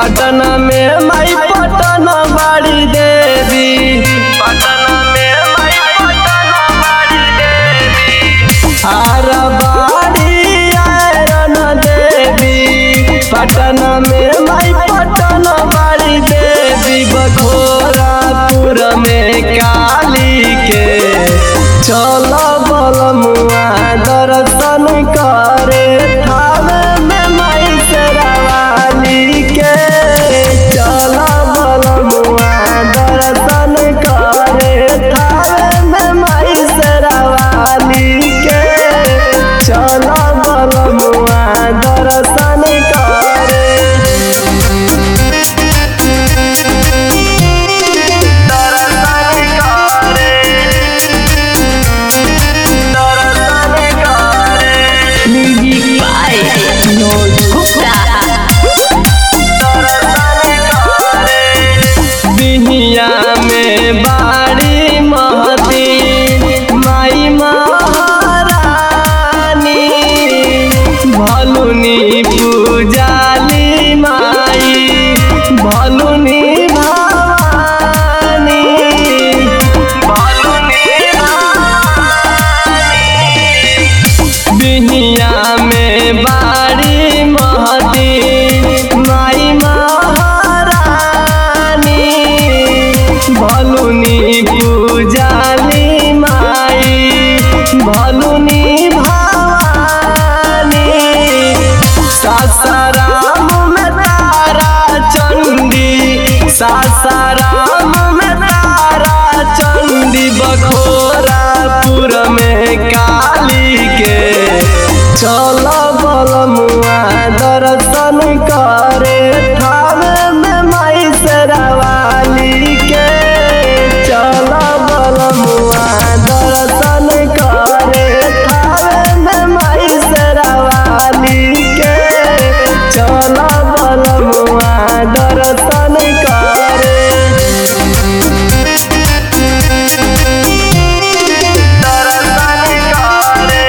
पटना में माई पटना बाड़ी देवी पटना में माई पटना बाड़ी देवी आरा बाड़ी आयरन देवी पटना में माई पटना बाड़ी देवी बखोरापुर में काली के चल बलमुआ दर्शन करे थावे में माई शेरावाली के चल बलमुआ दर्शन करे थावे में माई शेरावाली के चल बलमुआ दर्शन करे दर्शन करे दर्शन करे Music by Vinod Gupta. Bihiya में बाड़ी महती माई महारानी भलुनी पूजाली माई भलुनी भवानी भलुनी बिहिया में बाड़ी महती माई महारानी भलुनी पूजाली माई भलुनी भवानी सासाराम में तारा चंडी सासाराम में तारा चंडी बखोरापुर में काली के चल बलमुआ दर्शन करे थावे में माई शेरावाली के चल बलमुआ दर्शन करे थावे में माई शेरावाली के चल बलमुआ दर्शन करे दर्शन करे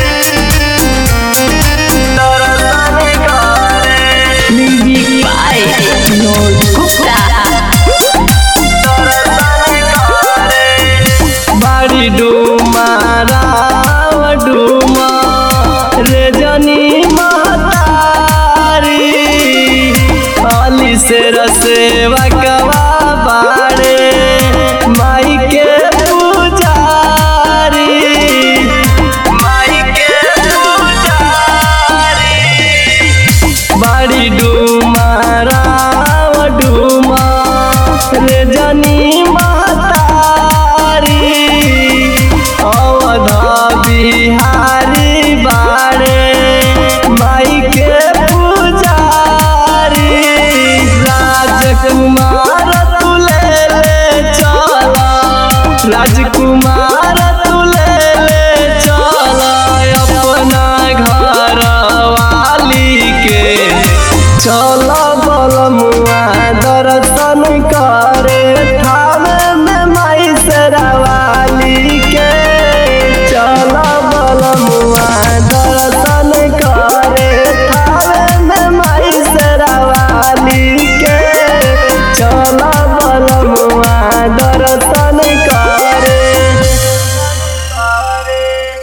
दर्शन करे Music by Vinod Gupta. बाड़ी डूमा राव डूमा रे जनी महतारी अली से रसेवा कवा बाड़े माई के पुजारी माई के पुजारी बाड़ी डूमा राव डूमा रे जनी महतारी अवध बिहारी बाड़े माई के पुजारी राजकुमार तुले ले चला राजकुमार तुले ले चला अपना घर वाली के चल बलमुआ दर्शन करे